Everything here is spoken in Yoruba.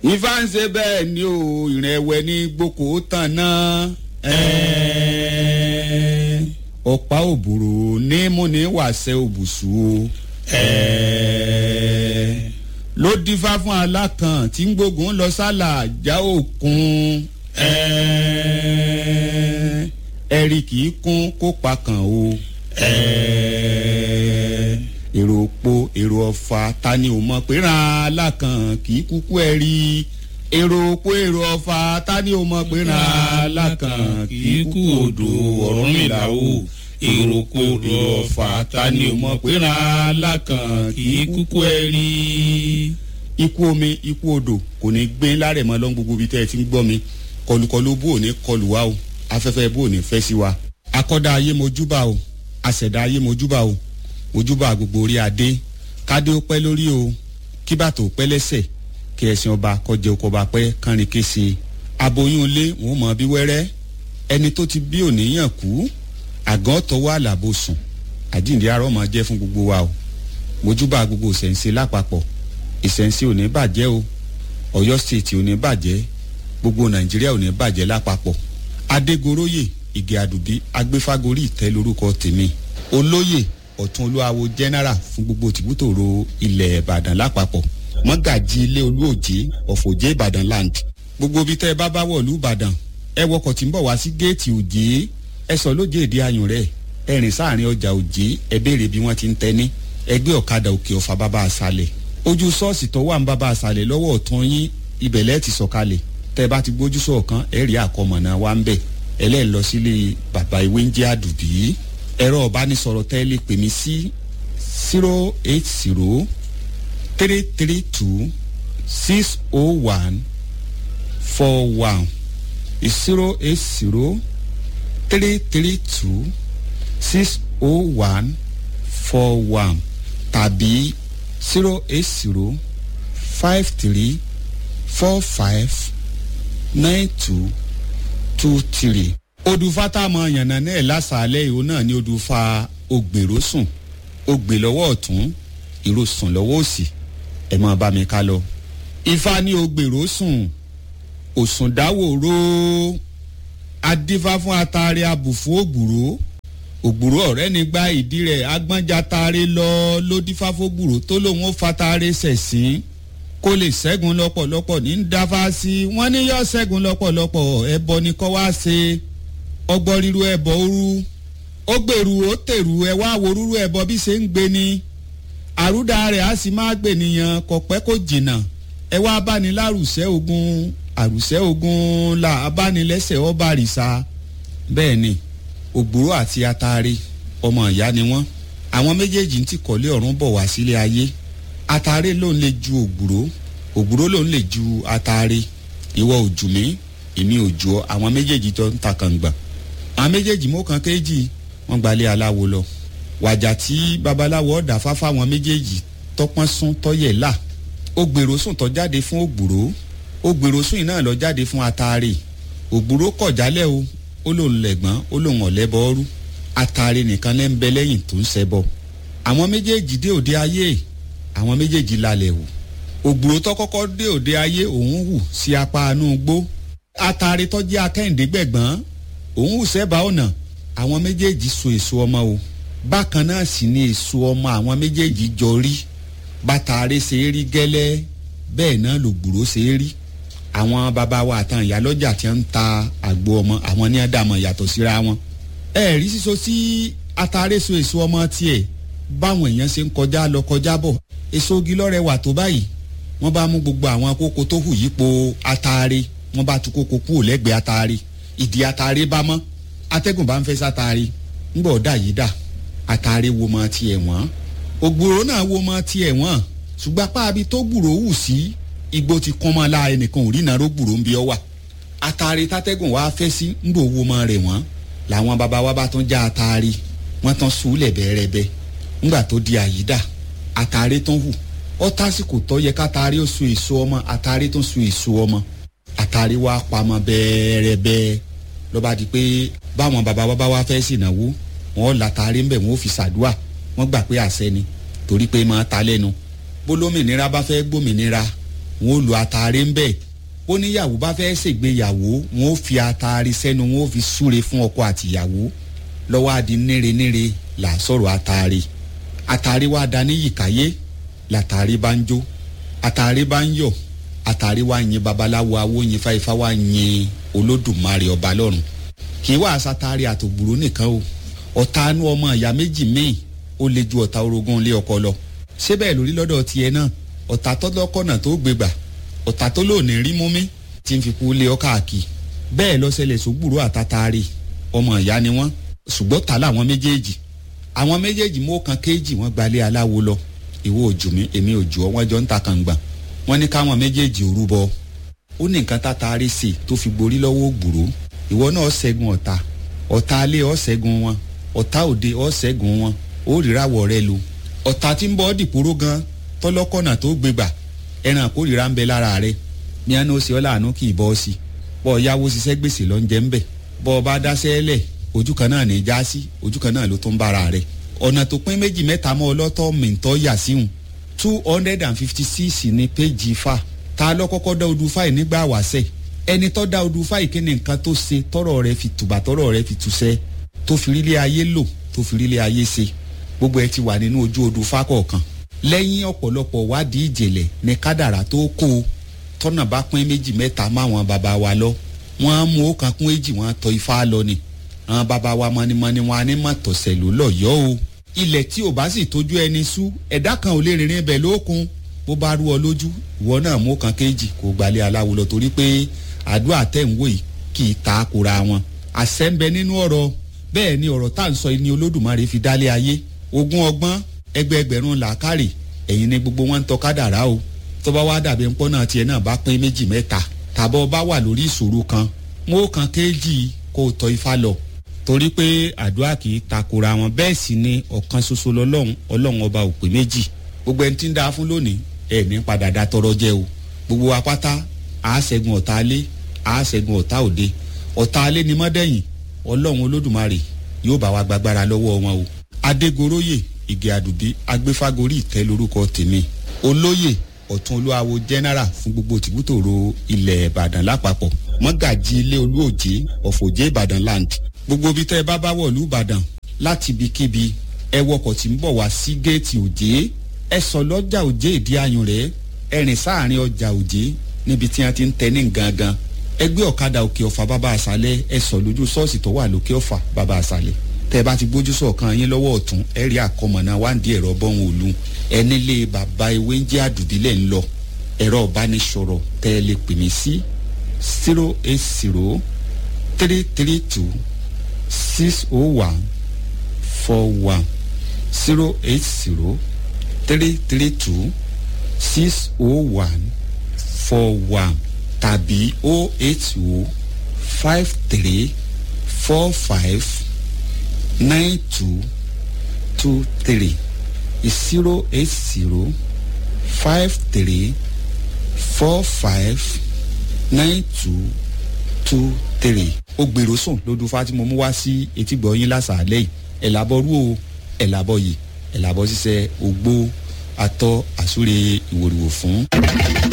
ifá ń ṣe bẹ́ẹ̀ ni o ìrìn ẹ̀wẹ̀ ní gboko tán náà ẹ̀ẹ́ ọ̀pá òbúrò ní múni wàṣẹ òbùsù o ẹ̀ẹ́ ló dífá fún alákan tí ń gbógun lọ sálà já òkun ẹ̀ẹ́ ẹ̀rí kì í kún kó pa kàn o ẹ̀ẹ́ èrò òpó èrò ọ̀fà ta ni ò mọ̀ pé ràn alákan kì í kúkú ẹ̀ rí èrò òpó èrò ọ̀fà ta ni ò mọ̀ pé ràn alákan kì í kú odò Ọ̀rúnmìlà o èrò òpó èrò ọ̀fà ta ni ò mọ̀ pé ràn alákan kì í kúkú ẹ̀ rí. ikú omi ikú odò kò ní gbé lárẹ̀ mọ́ lọ́n gbogbo ibi tẹ́ ẹ ti ń gbọ́ mi kọlùkọlù bó ò ní kọlù wá o afẹ́fẹ́ bó ò ní fẹ́ sí wa akọ́dá ayé mojúbà o àṣẹ̀dá ayé mojúbà o ojúbà gbogbo orí adé kádé ó pẹ́ lórí o kí bàtò pẹ́ lẹ́sẹ̀ kí ẹ̀sìn ọba kọjẹ oko ọba pẹ́ kánrin kése aboyún ilé wọn ò mọ bí wẹ́rẹ́ ẹni tó ti bí òníyàn kú àgàn tọwọ́ àlàbò sùn àjíǹde arọ́ máa jẹ́ fún gbogbo wa o mojúbà gbogbo ìṣẹ̀ǹsẹ̀ lápapọ̀ ìṣẹ̀ǹsẹ̀ ò ní bàjẹ́ o Ọ̀yọ́ state ò ní bàjẹ́ gbogbo Nàìjíríà ò ní bàjẹ́ lápapọ̀ Adégoróyè Ìgè Àdùbí agbéfágorí ìtẹ́ lórúkọ tèmi olóyè ọ̀tún olúwawo general fún gbogbo tìbútòrò ilẹ̀ ìbàdàn lápapọ̀ mọ́gàjì ilé olúòjé ọ̀fọ̀jẹ́ ìbàdàn land gbogbo ibi tẹ́ ẹ bá bá wọ̀lú ìbàdàn ẹ wọkọ̀ tí ń bọ̀ wá sí géètì òjé ẹ sọ lójé èdè ayùn rẹ̀ ẹ rìn sáàrin ọjà òjé ẹ béèrè bí wọ́n ti ń tẹ́ni ẹgbẹ́ ọ̀kadà òkè ọ̀fà bàbá àṣàlẹ̀ ojú ṣọ́ọ̀ṣì tó wà ń bàbá àṣàlẹ̀ lọ́wọ́ ọ̀tún yín ibẹ̀ lẹ́ẹ̀ ti sọ̀kalẹ̀ tẹ́ ẹ bá ti gbójú sọ̀kan ẹ rí àkọmọ̀nà wa ń bẹ̀ ẹlẹ́ẹ̀ lọ sílé bàbá ìwé ń jẹ́ àdùbí ẹ̀rọ ọ̀bánisọ̀rọ̀ tẹ́ lè pè mí sí zero eight zero three three two six oh one four one zero eight zero three three two six oh one four one tàbí zero eight zero five three four five nine two two three odùfà tá a mọ yànnà náà lásàálẹ̀ ìhó náà ni odùfà ògbèrò sùn ògbè lọ́wọ́ ọ̀tún ìró sùn lọ́wọ́ òsì ẹ̀ máa bá mi ká lọ. ifá ní ògbèrò sùn òsùn dáwòró adífá fún atare abùfú ògbùrò ògbùrò ọ̀rẹ́ ní gba ìdí rẹ̀ agbọ́njà tare lọ lódífá fógbùrò tó lòun ó fatare sẹ̀sìn kó lè ṣẹ́gun lọ́pọ̀lọpọ̀ ní dáfá sí wọ́n ní yọ ṣẹ́gun lọ́pọ̀lọpọ̀ ẹbọ ni kọ́ wá ṣe ọgbọ́n ríru ẹbọ òru ó gbèrú ó tèrú ẹ wá wo rúru ẹbọ bí ṣe ń gbé ni àrúdà rẹ̀ á sì máa gbè nìyàn kò pẹ́ kó jìnnà ẹ wá báni lárùsẹ́ ogun àrùsẹ́ ogun là abánilẹ́sẹ̀ ọba àrìsà bẹ́ẹ̀ ni ògbúrò àti atare ọmọ ìyá ni wọ́n àwọn méjèèjì ń tìkọ́lé ọ̀run bọ̀ wá sílé ayé atare ló ń lè ju ògbúrò ògbúrò ló ń lè ju atare ìwọ òjù mi èmi òjù ọ àwọn méjèèjì jọ ń ta kàngbà àwọn méjèèjì mú kan kéjì wọ́n gbalẹ̀ aláwo lọ wàjà tí babaláwo ọ̀dà fáfá àwọn méjèèjì tọpọ́n sún tọ́yẹ̀ là ó gbèrò sùn tọ́ jáde fún ògbúrò ó gbèrò sùn iná lọ jáde fún atare ògbúrò kọ̀ jálẹ̀ o ó lòun lẹ̀gbọ́n ó lòun ọ̀lẹ́bọ ọrú atare nìkan lẹ́ ń bẹ lẹ́yìn tó ń ṣẹbọ àwọn méjèèjì dé òde ayé àwọn méjèèjì lálẹ́ wò ògbúrò tó kọ́kọ́ dé òde ayé òun hù sí apá anú gbó atare tó jẹ́ akẹ́hìndé gbẹ̀gbọ́n òun hù sẹ́bàá ọ̀nà àwọn méjèèjì so èso ọmọ o bákan náà sì ni èso ọmọ àwọn méjèèjì jọ rí bàtàrẹ ṣe é rí gẹ́lẹ́ bẹ́ẹ̀ náà lògbòrò ṣe é rí àwọn bàbá wa àtàn ìyálọ́jà tí ń ta àgbo ọmọ àwọn ní àdàmọ̀ yàtọ̀ síra wọn ẹ rí sísọ sí atare so èso ọmọ tiẹ̀ báwọn èèyàn ṣe ń kọjá lọ kọjá bọ̀ èso ogi lọ́rẹ̀ wà tó báyìí wọ́n bá mú gbogbo àwọn kókó tó hù yípo atare wọ́n bá tú kókó kúrò lẹ́gbẹ̀ẹ́ atare ìdí atare bá mọ́ atẹ́gùn bá ń fẹ́ sátare ńgbọ́ ọ̀dà yìí dà atare wo mọ tiẹ̀ wọ́n ògbòrò náà wo mọ tiẹ̀ wọ́n ṣùgbọ́n apá abi tó gbùrò wù sí igbó ti kún mọ́ la ẹnìkan ò rí nàró gbùrò ń bí ọ wà atare tátẹ́gùn wá fẹ́ sí ńgbò wo mọ rẹ̀ wọ́n làwọn baba wa bá tún já atare wọ́n tán sùúlẹ̀ bẹ́ẹ̀rẹ́bẹ́ ńgbà tó di àyídà atare tán hù ọ tásìkò tó yẹ kátare ó so èso ọmọ atare tó so èso ọmọ atare wa pamọ́ bẹ́ẹ̀rẹ́bẹ́ ló bá di pé báwọn baba wa bá wá fẹ́ sìnàwó wọn látàrí ń bẹ̀ wọn ò fi ṣàdúà wọ́n gbà pé àṣẹ ni torí pé máa ta lẹ́nu bólómìnira bá fẹ́ gbòmìnira wọn ò lo àtàrí ń bẹ̀ ó níyàwó bá fẹ́ ṣègbéyàwó wọn ò fi àtàrí sẹ́nu wọn ò fi súre fún ọkọ àtìyàwó lọ́wọ́ adi níre níre là sọ̀rọ̀ àtàrí àtàrí wa da ní yìkáyé làtàrí bá ń jó àtàrí bá ń yọ̀ àtàrí wa yin babaláwo awo yin fáifá wa yin olódùmarè ọba lọ́run kì í wá sátárì àtògbùrú nìkan o ọ̀tá anú ọmọ ìyá méjì míì ó le ju ọ̀tá orogún ilé ọkọ lọ ṣé bẹ́ẹ̀ lórí lọ́dọ̀ tiẹ̀ náà ọ̀tá tọ́lọ́kọ̀nà tó gbégbà ọ̀tá tó lò ní rí mú mi tí ń fi kú lé ọ káàkiri bẹ́ẹ̀ lọ́sẹ̀lẹ̀ sógbùrú àtàtàrí ọmọ ìyá ni wọ́n ṣùgbọ́n ta làwọn méjèèjì àwọn méjèèjì mú kan kéèjì wọ́n gbalé aláwo lọ ìwọ òjò mi èmi òjò ọ wọ́n jọ ń ta kàngbà wọ́n ní káwọn méjèèjì òrúbọ ó ní nǹkan tátàrí sí tó fi gborí lọ́wọ́ ògbùrú ìwọ náà ṣẹ́gun ọ̀tá ọ̀tá alé ọ̀ ṣẹ́gun wọn ọ̀tá òde ọ̀ ṣẹ́gun wọn ó ríràwọ̀ rẹ lu ọ̀tá tí ń bọ́ dìpóró gan tọ́lọ́kọ̀nà tó gbégbà ẹran kórìíra ń bẹ lára rẹ ní àná ó ṣe ọ́ láàánú kì í bọ́ ọ sí bọ́ ọ yáwó ṣiṣẹ́ gbèsè lọ ń jẹ́ ń bẹ̀ bọ́ ọ bá dáṣẹ́ lẹ̀ ojú kan náà ní í já sí ojú kan náà ló tún bára rẹ ọ̀nà tó pín méjì mẹ́ta mọ́ ọlọ́tọ̀ mìntọ́ yà síhùn two hundred and fifty six ní péjì fa ta ló kọ́kọ́ dá odù fáì nígbà wàṣẹ ẹni tó dá odù fáì kí ni nǹkan tó ṣe tọrọ rẹ fi tùbà tọrọ rẹ fi túṣẹ tó fi rílé ayé lò tó fi rílé ayé ṣe gbogbo ẹ ti wà nínú ojú odù fá kọ̀ọ̀kan lẹ́yìn ọ̀pọ̀lọpọ̀ wádìí ìjìnlẹ̀ ní kádàrà tó kó o tọ́nà bá pín méjì mẹ́ta máwọn bàbá wa lọ wọ́n á mú ọ̀kan kún èjì wọ́n á tọ́ ifá lọ ni àwọn bàbá wa mọ́nimọ́ni wọn á ní mọ̀ tọ̀sẹ̀ ló lọ́yọ́ o ilẹ̀ tí ò bá sì tójú ẹni sú ẹ̀dá kan ò lè rìnrìn ibẹ̀ lókun bó bá rú ọ lójú ìwọ náà mú ọ̀kan kéjì kó gbalẹ̀ aláwo lọ torí pé àdúrà tẹ̀ ń wò yìí kì í ta kura wọn àṣẹ ń bẹ nínú ọ̀rọ̀ bẹ́ẹ̀ ni ọ̀rọ̀ tá à ń sọ ni olódùmarè fi dálé ayé ogún ọgbọ́n ẹgbẹẹgbẹ̀rún làákàrè ẹ̀yin ni gbogbo wọn ń tọ́ kádàrá o tó bá wá dàbí ńpọ́n náà tiẹ̀ náà bá pín méjì mẹ́ta tàbọ̀ bá wà lórí ìṣòro kan mú kan kéjì kó o tọ́ ifá lọ torí pé àdúrà kì í takora wọn bẹ́ẹ̀ sì ni ọ̀kan ṣoṣo lọ́lọ́run ọlọ́run ọba ò pé méjì gbogbo ẹni tí ń da fún lónìí ẹ̀ ní padà da tọrọ jẹ o gbogbo wa pátá a ṣẹ́gun ọ̀tá alé a ṣẹ́gun ọ̀tá òde ọ̀tá alé ni mọ́dẹ̀yìn ọlọ́run olódùmarè yóò bá wa gbàgbára lọ́wọ́ wọn o adégoróyè ìgè àdùbí agbéfágorí ìtẹ́ lórúkọ tèmi olóyè ọ̀tún olúwawo general fún gbogbo tìbútòrò ilẹ̀ ìbàdàn lápapọ̀ mọ́gàjì ilé olúòjé ọ̀fọ̀jẹ́ ìbàdàn land gbogbo ibi tẹ́ ẹ bá bá wọ̀lú ìbàdàn láti ibikíbi ẹ wọkọ̀ tí ń bọ̀ wá sí géètì òjé ẹ sọ lọ́jà òjé ìdí ayùn rẹ̀ ẹ rìn sáàrin ọjà òjé níbi tí wọ́n ti ń tẹ ní gangan ẹ gbé ọ̀kadà òkè ọ̀fà bàbá àṣálẹ̀ ẹ sọ lójú ṣọ́ọ̀ṣì tó wà lókè ọ̀fà bàbá àṣálẹ̀ tẹ́ ẹ bá ti gbójú sọ̀kan yín lọ́wọ́ ọ̀tún ẹ rí àkọmọ̀nà wáǹdí ẹ̀rọ bọ́hùn òlu ẹ nílé bàbá ewé ń jẹ́ àdùbílẹ̀ ń lọ ẹ̀rọ ìbánisọ̀rọ̀ tẹ́ ẹ lè pè mí sí zero eight zero three three two six oh one four one zero eight zero three three two six oh one four one tàbí oh eight oh five three four five nine two two three zero eight zero five three four five nine two two three ó gbèrò sùn lódú fátìmọ mú wá sí etígbọ̀ yín lásàálẹ̀ yìí ẹ̀làbọ̀ rú o ẹ̀làbọ̀ yìí ẹ̀làbọ̀ ṣiṣẹ́ ògbó atọ́ àsúre ìwòrìwò fún.